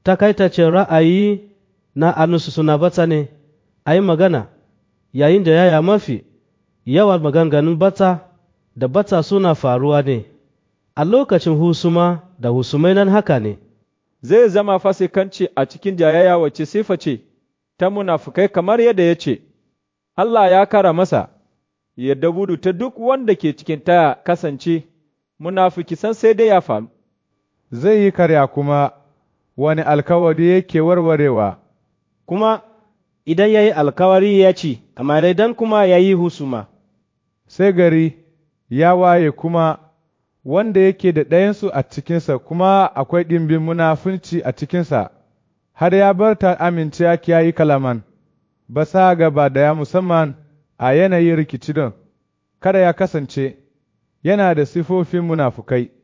takaitacen ra'ayi na anusu suna bata ne a yi magana yayin da yaya mafi yawan maganganun bata da bata suna faruwa ne a lokacin husuma da husumai nan haka ne zai zama fasikanci a cikin jayayya wacce sifa ce ta munafukai kamar yadda ya ce, Allah ya kara masa, yadda gudu ta duk wanda ke cikin ta kasance, munafuki san sai dai ya faru. Zai yi karya kuma wani alkawari yake warwarewa. Kuma idan ya yi alkawari ya ci, amma idan kuma ya yi husuma. Sai gari ya waye kuma wanda yake da ɗayansu a cikinsa kuma akwai ɗimbin munafunci a cikinsa, har ya bar ta amince ya yi kalaman, ba sa gaba da ya musamman a yanayin rikici don, kada ya kasance yana da sifofin munafukai.